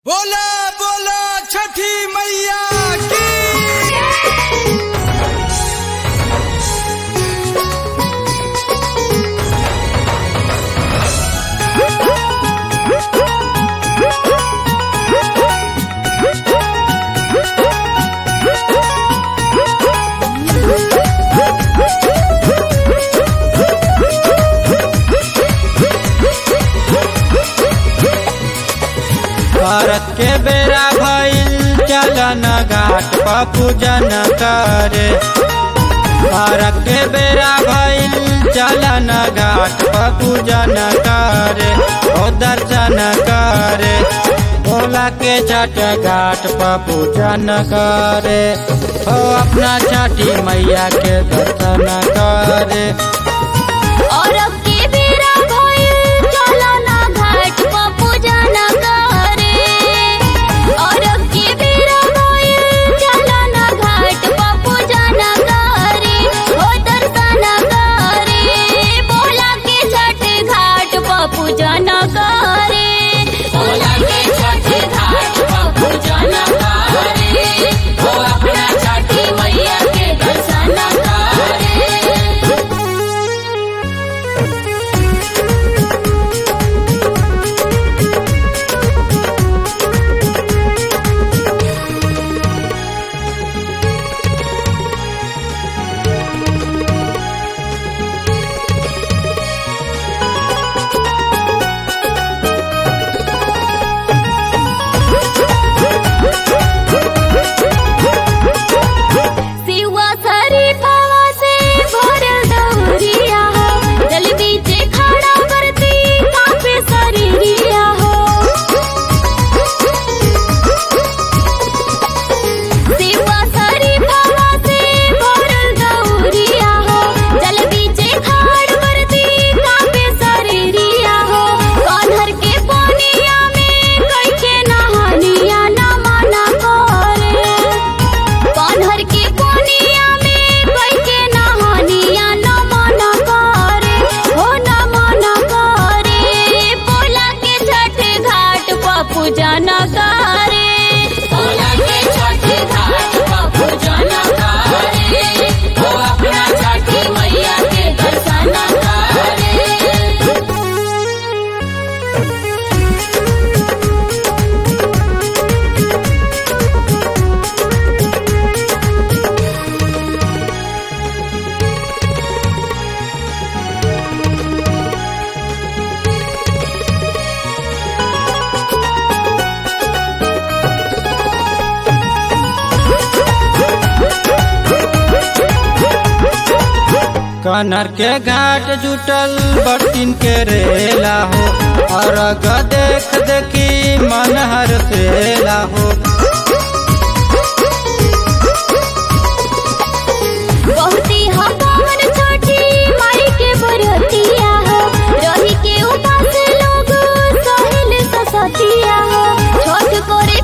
बोला बोला छठी मैया की भारत के बेरा भइल चलन घाट पर पूजन करे भारत के बेरा भइल चलन घाट पर पूजन करे ओ दर्शन करे भोला के छठ घाट पर पूजन करे ओ अपना छठी मैया के दर्शन करे और अब के बेरा भइल चलो ना घाट पर पूजन करे और अब के बेरा भइल चलो ना घाट पर पूजन करे हो दर्शन करे बोला के छठ घाट पर पूजन करे बोला के छठ घाट पर पूजन करे हो अपना छठी मैया के दर्शन करे सिवा सरी पावा से भरल दौरिया हो जल बीचे खड़ा करती काफे शरीरिया हो सिवा सरी पावा से भरल दौरिया हो जल बीचे खड़ करती काफे शरीरिया हो कान्हर के पानिया में कई के नहानिया न मना करे कान्हर के कोनिया में कोई के नहानिया न मना करे हो न मना करे बोला के छठ घाट पर पूजा न करे बोला के छठ घाट पर पूजा न करे हो अपना छठी मैया के दर्शन करे कनर के घाट जुटल बर्तिन के रेला हो और देख देखी मन हर सेला हो बहुती हवन छोटी माई के बरतिया हो रही के उपास लोग सहिल ससतिया हो छोट करे